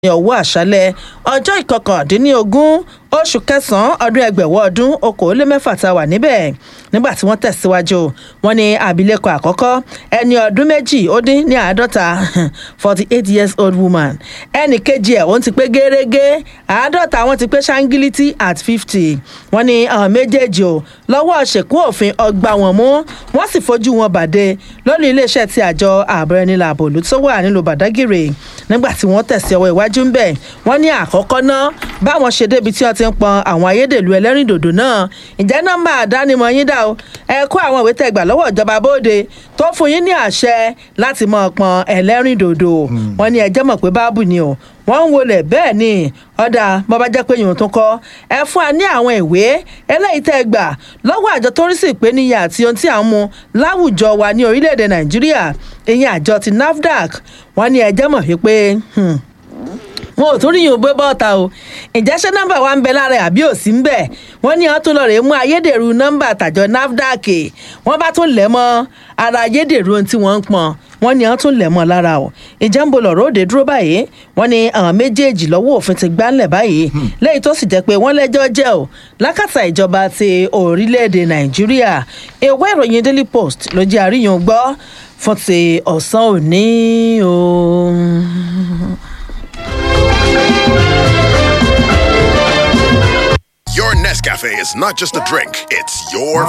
ní ọwọ́ àṣálẹ̀ ọjọ́ ìkọkàndínlógún oṣù kẹsàn-án ọdún ẹgbẹ̀wọ́ ọdún okòólémẹ́fà tá a wà níbẹ̀ nígbà tí wọ́n tẹ̀síwájú wọn ní abilékọ àkọ́kọ́ ẹni ọdún méjì ó dín ní àádọ́ta forty eight years old woman ẹnì kejì ẹ̀ òun ti pé gẹ́rẹ́gẹ́ àádọ́ta wọn ti pé ṣáńgílítì at fifty wọn ní àwọn méjèèjì ò lọ́wọ́ ṣèkú òfin ọgbà wọn mú wọ́n sì fojú wọn bàdé lórí iléeṣẹ́ ti àjọ ààbò ẹni làbò ló tó wà nílùú bàdágìrì nígbà tí wọ́n tẹ̀sí ọwọ́ iwájú ń bẹ̀ wọ́n ní àkọ́kọ́ náà báwọn ṣe débi tí wọ́n ti ń pọn àwọn ayédèlú ẹlẹ́rìndòdò náà ǹjẹ́ nọ́mbà àdánimọ̀ yín dà o ẹ kó àwọn ìwé tẹ̀gbà lọ́wọ́ ìjọba bóde tó fún yín ní àṣẹ láti mọ̀ pọn ẹlẹ́rìndòdò wọ́n ní ẹjẹ́ mọ̀ pé báàbù ni o wọ́n ń wọlé bẹ́ẹ̀ ni ọ̀dà bọ́bá jẹ́ pé yòó tún kọ́ ẹ fún wa ní àwọn ìwé eléyìí tẹ́ gbà lọ́wọ́ àjọ tó ń rí sí ìpèníyà àti ohun tí à ń mu láwùjọ wa ní orílẹ̀-èdè nàìjíríà ìyẹn àjọ ti nafdac wọ́n ní ẹjẹ́ mọ̀ wípé wọn ò tún ríyìn ògbé bọ́ọ̀ta o ǹjẹ́ ṣé nọ́mbà wa ń bẹ lára ẹ̀ àbí ò sí ń bẹ̀ wọ́n ní wọ́n tún lọ rèé mú ayédèrú nọ́mbà tàjọ nafdac wọ́n bá tún lẹ̀ mọ́ ara ayédèrú ohun tí wọ́n ń pọn wọ́n ní wọ́n tún lẹ̀ mọ́ lára o ìjẹ́ ń bo lọ̀rọ̀ òde dúró báyìí wọ́n ní àwọn méjèèjì lọ́wọ́ òfin ti gbánlẹ̀ báyìí lẹ́yìn tó sì jẹ́ pé wọ́n lẹ́jọ́ jẹ́ o lákàtà ìjọba ti orílẹ̀-èdè nàìjíríà ìwé ìròyìn daily post ló jẹ́ àríyàn gbọ́ fún ti ọ̀sán òní o. Your Nescafe is not just a drink, it's your